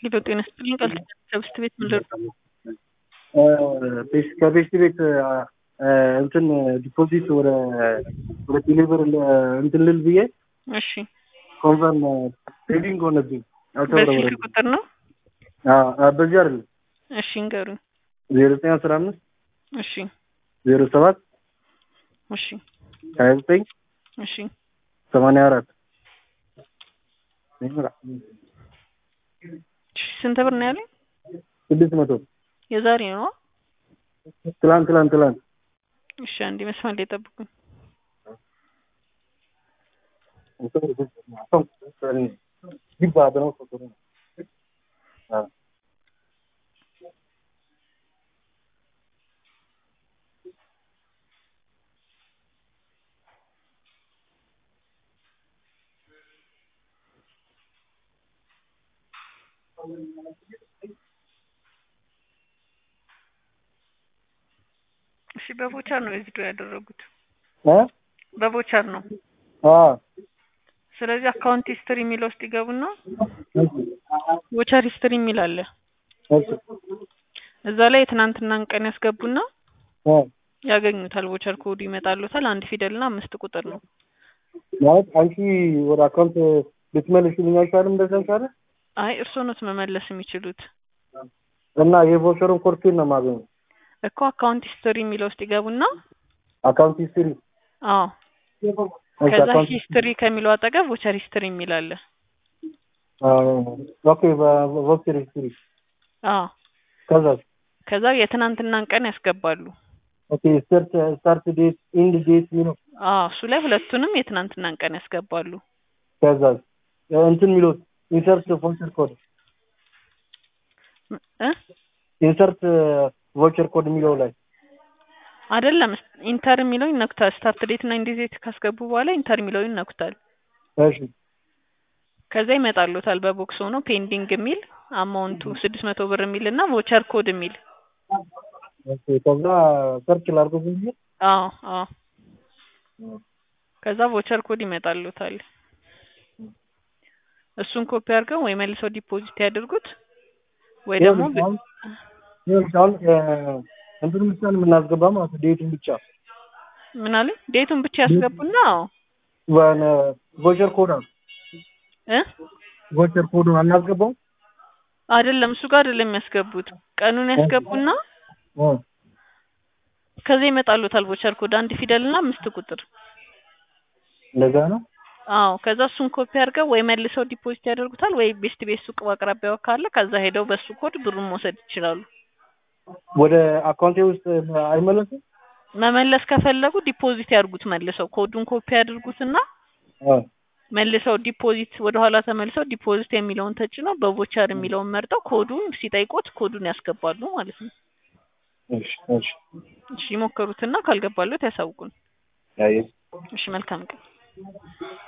ሄሎ ጤና ይስጥልኝ ቃል ከብስት ቤት ምንድን ነው? ከቤስት ቤት እንትን ዲፖዚት ወደ ወደ ቴሌብር እንትን ልል ብዬ እሺ ኮንፈርም ትሬዲንግ ሆነብኝ። በስልክ ቁጥር ነው? በዚህ አይደለም እሺ እንገሩኝ። ዜሮ ዘጠኝ አስራ አምስት እሺ ዜሮ ሰባት እሺ ሀያ ዘጠኝ እሺ ሰማንያ አራት እሺ ስንት ብር ነው ያለኝ? ስድስት መቶ የዛሬ ነው? ትላንት ትላንት ትላንት እሺ አንዴ መስመር ላይ ጠብቁኝ። እሺ በቮቸር ነው ዊዝድሮ ያደረጉት? በቮቸር ነው። ስለዚህ አካውንት ሂስትሪ የሚለው ውስጥ ይገቡና ቮቸር ሂስትሪ የሚል አለ። እዛ ላይ የትናንትናን ቀን ያስገቡና ያገኙታል። ቮቸር ኮዱ ይመጣሉታል። አንድ ፊደል እና አምስት ቁጥር ነው። ማለት አንቺ ወደ አካውንት ልትመልሽልኝ አይሻልም? እንደዛ ይሻላል። አይ እርስዎ ኖት መመለስ የሚችሉት እና የቮቸሩን ኮርቴን ነው የማገኘው። እኮ አካውንት ሂስትሪ የሚለው ውስጥ ይገቡና አካውንት ሂስትሪ አዎ ከዛ ሂስትሪ ከሚለው አጠገብ ቮቸር ሂስትሪ የሚል አለ። ኦኬ በቮቸር ሂስትሪ አዎ ከዛ ከዛ የትናንትናን ቀን ያስገባሉ። ኦኬ ስታርት ስታርት ዴት ኢንድ ዴት የሚለው አዎ እሱ ላይ ሁለቱንም የትናንትናን ቀን ያስገባሉ። ከዛ እንትን የሚለው ኢንሰርት ቮቸር ኮድ እ ኢንሰርት ቮቸር ኮድ የሚለው ላይ አይደለም ኢንተር የሚለው ይነኩታል። ስታርት ዴት እና ኢንድ ዴት ካስገቡ በኋላ ኢንተር የሚለው ይነኩታል። እሺ ከዛ ይመጣሉታል በቦክስ ሆኖ ፔንዲንግ የሚል አማውንቱ ስድስት መቶ ብር የሚል እና ቮቸር ኮድ የሚል ኦኬ ከዛ ሰርች ላድርገው ብዬ አዎ አዎ ከዛ ቮቸር ኮድ ይመጣሉታል። እሱን ኮፒ አድርገው ወይ መልሰው ዲፖዚት ያድርጉት ወይ ደግሞ አሁን እንትን ብቻ ነው የምናስገባ ማለት ነው። ዴቱን ብቻ ምን አለ ዴቱን ብቻ ያስገቡና አዎ ቮቸር ኮድ እ ቮቸር ኮድ አናስገባው አይደለም እሱ ጋር አይደለም የሚያስገቡት ቀኑን ያስገቡና ከዛ ይመጣሉታል ቮቸር ኮድ አንድ ፊደል እና አምስት ቁጥር እንደዛ ነው። አዎ ከዛ እሱን ኮፒ አድርገው ወይ መልሰው ዲፖዚት ያደርጉታል ወይ ቤስት ቤት ሱቅ በአቅራቢያው ካለ ከዛ ሄደው በሱ ኮድ ብሩን መውሰድ ይችላሉ። ወደ አካውንቴ ውስጥ አይመለስም። መመለስ ከፈለጉ ዲፖዚት ያድርጉት መልሰው ኮዱን ኮፒ ያድርጉትና መልሰው ዲፖዚት ወደ ኋላ ተመልሰው ዲፖዚት የሚለውን ተጭነው በቮቸር የሚለውን መርጠው ኮዱን ሲጠይቁት ኮዱን ያስገባሉ ማለት ነው። እሺ እሺ እሺ ይሞክሩትና ካልገባሉት ያሳውቁን። አይ እሺ መልካም ቀን።